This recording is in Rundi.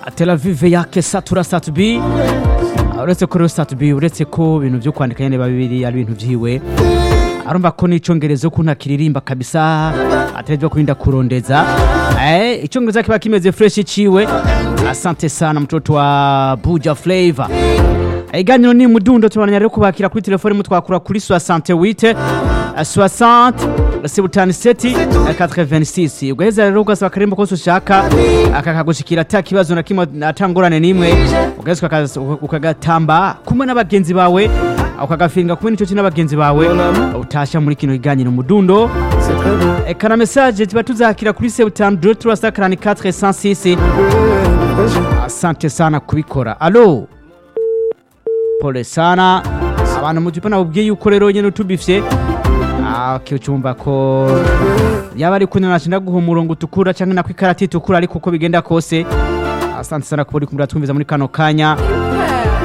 Tel Aviv yake satura satubi uretse ko rero satubi uretse ko ibintu byo kwandika nyene babiri ari ibintu vyiwe arumva ko n'icongereza ukuntu akiririmba kabisa atarevyo kurinda kurondeza eh icongereza kiba kimeze fresh ciwe asante sana mtoto wa Buja Flavor iganiro ni mudundo tubandanya rero kubakira kuri telefone mutwakura kuri 68 60 77 86 ugaheza rero ugasaba akarimbo kose ushaka akakagushikira ata kibazo na kimwe atangorane n'imwe ugaheza ukaka- ukagatamba kumwe n'abagenzi bawe ukagafinga kumwe n'ico n'abagenzi bawe utasha muri kino kiganiro mudundo eka na message tuba tuzakira kuri 72 344 106 asante sana kubikora alo pole sana abantu mujipa nabubwiye yuko rero nyene utubifye ucumva ko yaba ari kunena nashinda guha umurongo utukura canke nako ikarati itukura ariko uko bigenda kose asante sana kuba uri kumura twumviza muri kano kanya